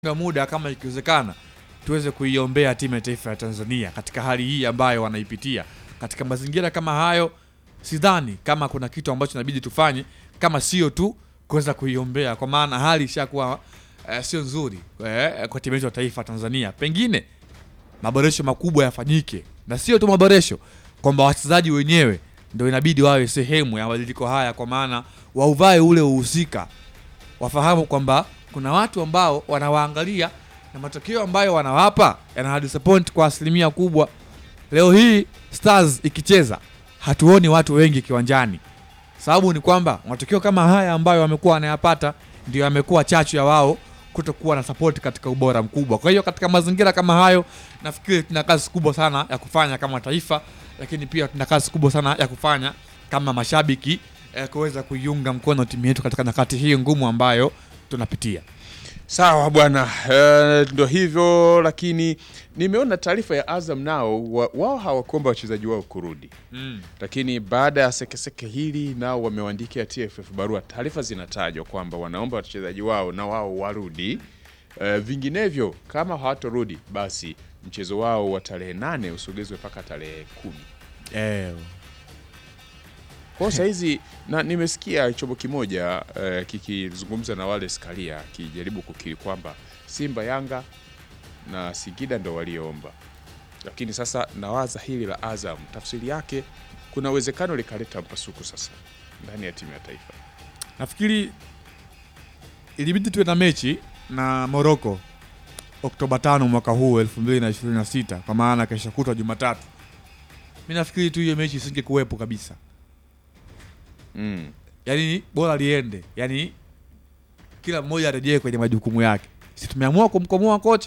na muda kama ikiwezekana tuweze kuiombea timu ya taifa ya Tanzania katika hali hii ambayo wanaipitia. Katika mazingira kama hayo, sidhani kama kuna kitu ambacho inabidi tufanye kama sio tu kuweza kuiombea, kwa maana hali ishakuwa eh, sio nzuri eh, kwa timu yetu ya taifa ya Tanzania. Pengine maboresho makubwa yafanyike, na sio tu maboresho, kwamba wachezaji wenyewe ndio inabidi wawe sehemu ya mabadiliko haya, kwa maana wauvae ule uhusika, wafahamu kwamba kuna watu ambao wanawaangalia na matokeo ambayo wanawapa yana disappoint kwa asilimia kubwa. Leo hii Stars ikicheza hatuoni watu wengi kiwanjani, sababu ni kwamba matokeo kama haya ambayo wamekuwa wanayapata ndio yamekuwa chachu ya wao kutokuwa na support katika ubora mkubwa. Kwa hiyo katika mazingira kama hayo, nafikiri tuna kazi kubwa sana ya kufanya kama taifa, lakini pia tuna kazi kubwa sana ya kufanya kama mashabiki eh, kuweza kuiunga mkono timu yetu katika nyakati hii ngumu ambayo tunapitia. Sawa bwana, eh, ndo hivyo, lakini nimeona taarifa ya Azam nao wa- wao hawakuomba wachezaji wao kurudi, Mm. lakini baada ya sekeseke hili nao wamewaandikia TFF barua. Taarifa zinatajwa kwamba wanaomba wachezaji wao na wao warudi, eh, vinginevyo kama hawatorudi basi mchezo wao wa tarehe nane usogezwe mpaka tarehe kumi. Eh, Kwa hiyo hizi na nimesikia chombo kimoja eh, kikizungumza na wale Skaria akijaribu kukiri kwamba Simba, Yanga na Singida ndo walioomba, lakini sasa nawaza hili la Azam, tafsiri yake kuna uwezekano likaleta mpasuko sasa ndani ya timu ya taifa. nafikiri ilibidi tuwe na mechi na Morocco Oktoba tano mwaka huu 2026 kwa maana kesho kutwa Jumatatu. Mi nafikiri tu hiyo mechi isingekuwepo kabisa, Mm. yaani bora liende, yaani kila mmoja arejee kwenye majukumu yake. Si tumeamua kumkomoa kocha